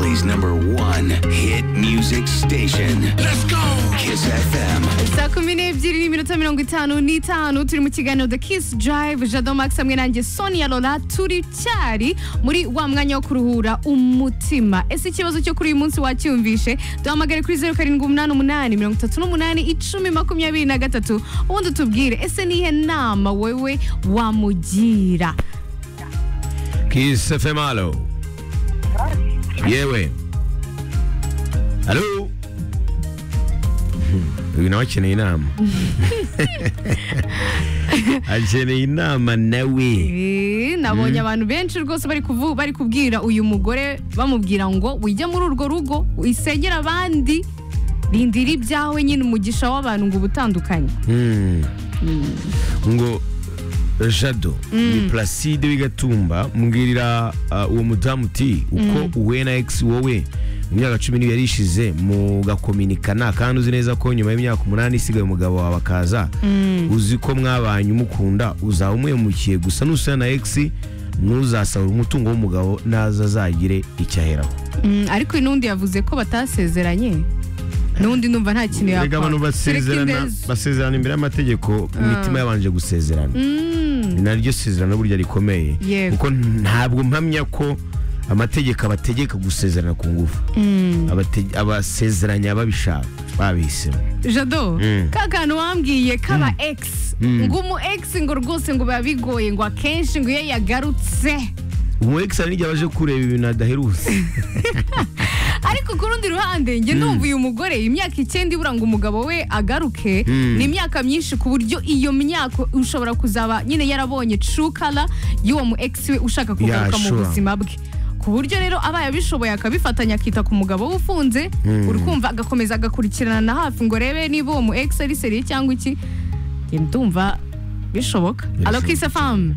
Valley's number one hit music station. Let's go! Kiss FM. saa kumi n'ebyiri n'iminota mirongo itanu n'itanu turi mu kiganiro the kiss drive jado max hamwe nanjye sonia lola turi cyari muri wa mwanya wo kuruhura umutima ese ikibazo cyo kuri uyu munsi wacyumvishe duhamagare kuri zeru karindwi umunani umunani mirongo itatu n'umunani icumi makumyabiri na gatatu ubundi utubwire ese nihe nama wewe wamugira Kiss FM halo. Yewe. Halo. Hmm, Uyu nawe akeneye inama. akeneye inama nawe. Eh, nabonye abantu benshi rwose bari kuvu bari kubwira uyu mugore bamubwira ngo wijya muri urwo rugo wisengere abandi rindira ibyawe nyine umugisha w'abantu ngo ubutandukanye Hmm. Ngo Jado ni Placide w'igatumba mbwirira uh, uwo mudamu uti uko uhuye na ex wowe mu myaka cumi n'ibiri yari ishize mugakominikana kandi uzi neza ko nyuma y'imyaka umunani isigaye umugabo wawe akaza uzi ko mwabanye umukunda uzaba umuhemukiye gusa nusana na ex ntuzasahura umutungo w'umugabo naza azagire icyo aheraho Mm, ariko uyu n'undi yavuze ko batasezeranye n'undi numva nta kintu Erega yakora abantu basezerana Tureka indezi. basezerana imbere y'amategeko imitima yabanje gusezerana Mm, ni naryo sezerano burya rikomeye Yego. kuko ntabwo mpamya ko amategeko abategeka gusezerana ku ngufu Abate- abasezeranya babishaka babihisemo jado Mm. ka kantu wambwiye kaba ex ngo umu ex ngo rwose ngo biba bigoye ngo akenshi ngo iyo yagarutse umu ex hari n'igihe abaje kureba ibintu adaherutse ariko ku rundi ruhande njye numva uyu mugore imyaka icyenda ibura ngo umugabo we agaruke ni imyaka myinshi ku buryo iyo myaka ushobora kuzaba nyine yarabonye true color y'uwo mu ex we ushaka kugaruka mu sure. buzima bwe ku buryo rero aba yabishoboye akabifatanya akita ku mugabo we ufunze uri kumva agakomeza agakurikirana na hafi ngo rebe niba uwo mu ex ari seriye cyangwa iki njye ndumva bishoboka alo kise famu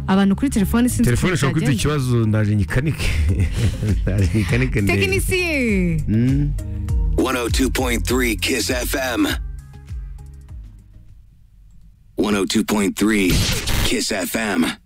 abantu kuri telefone sinzi telefone ukuntu ishobora kuba ifite byagenze. ikibazo ndaje nyikanike ndaje nyikanike ndebe. tekinisiye Mm. 102.3 Kiss FM. 102.3 Kiss FM.